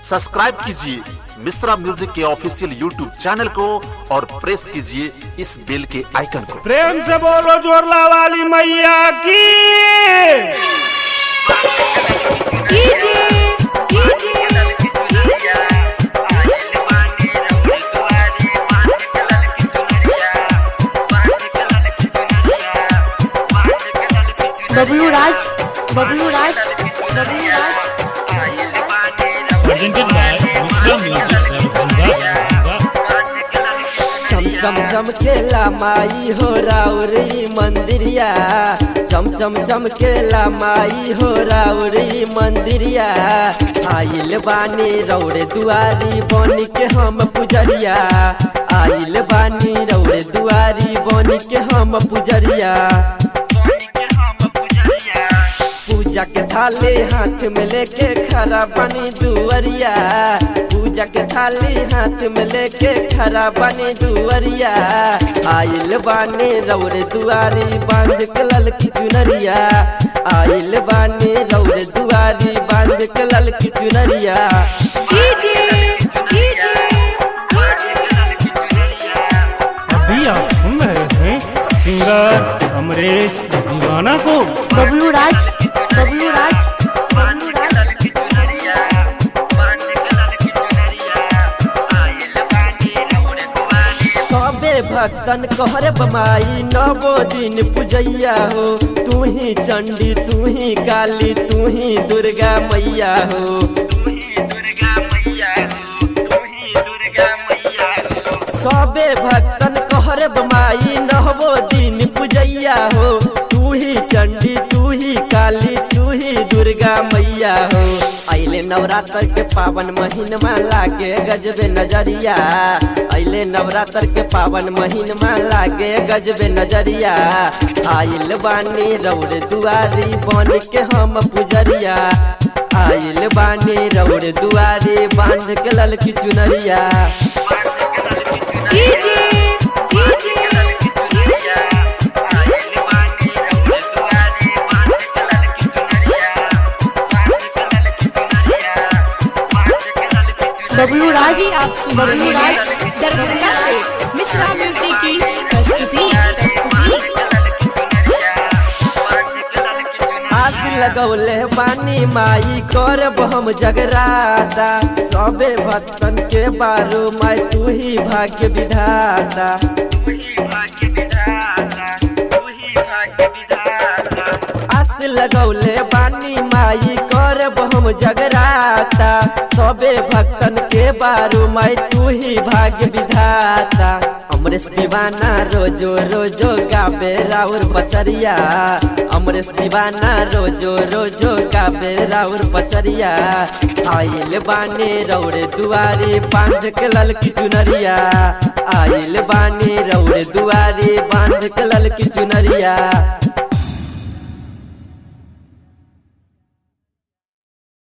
subscribe कीजिए Mishra music के official YouTube channel को और प्रेस कीजिए इस बेल के आइकन को प्रेम से बोलो जोरला वाली मैया की कीजिए कीजिए बबलू राज बबलू राज बबलू राज presented by Muslim Music Darbhanga चम चम चम केला माई हो राउरी मंदिरिया चम चम चम केला माई हो राउरी मंदिरिया आइल बानी रौड़े दुआरी बन के हम पुजरिया आइल बानी रौड़े दुआरी बन के हम पुजरिया पूजा के थाली हाथ में लेके खड़ा बनी दुअरिया पूजा के थाली हाथ में लेके खड़ा बनी दुअरिया आइल बानी रौरे दुआरी बांध के ललकी चुनरिया आइल बानी रौरे दुआरी बांध के ललकी चुनरिया कीजिए कीजिए अभी आप सुन रहे हैं सिंगर अमरीश दीवाना को बबलू राज बबलू राज बबलू राज सबे भक्तन कहरे बमाई नवो दिन पूजैया हो तू ही चंडी तू ही काली तू ही दुर्गा मैया हो सबे भक्तन कहरे बमाई नवो दिन पूजैया हो तू ही चंडी तू ही काली तू ही दुर्गा मैया हो अइले नवरात्र के पावन महीनमा लागे गजबे नजरिया अइले नवरात्र के पावन महीनमा लागे गजबे नजरिया आइल बानी रौड़ दुआरी बन के हम पुजरिया आइल बानी रौड़ दुआरी बांध के ललकी चुनरिया कीजिए कीजिए बबलू राज आप बबलू राज दरभंगा से मिश्रा म्यूजिक की प्रस्तुति प्रस्तुति आस लगौले बानी माई करब हम जगराता सबे भक्तन के बारू माई तू ही भाग्य विधाता आस लगौले बानी माई करब हम जगराता सबे भक्तन के बारू माई तू ही भाग्य विधाता अमरेश दीवाना रोजो रोजो गाबे राउर बचरिया अमरेश दीवाना रोजो रोजो गाबे राउर बचरिया आइल बानी रौड़े दुआरी बांध के ललकी चुनरिया आइल बानी रौड़े दुआरी बांध के ललकी चुनरिया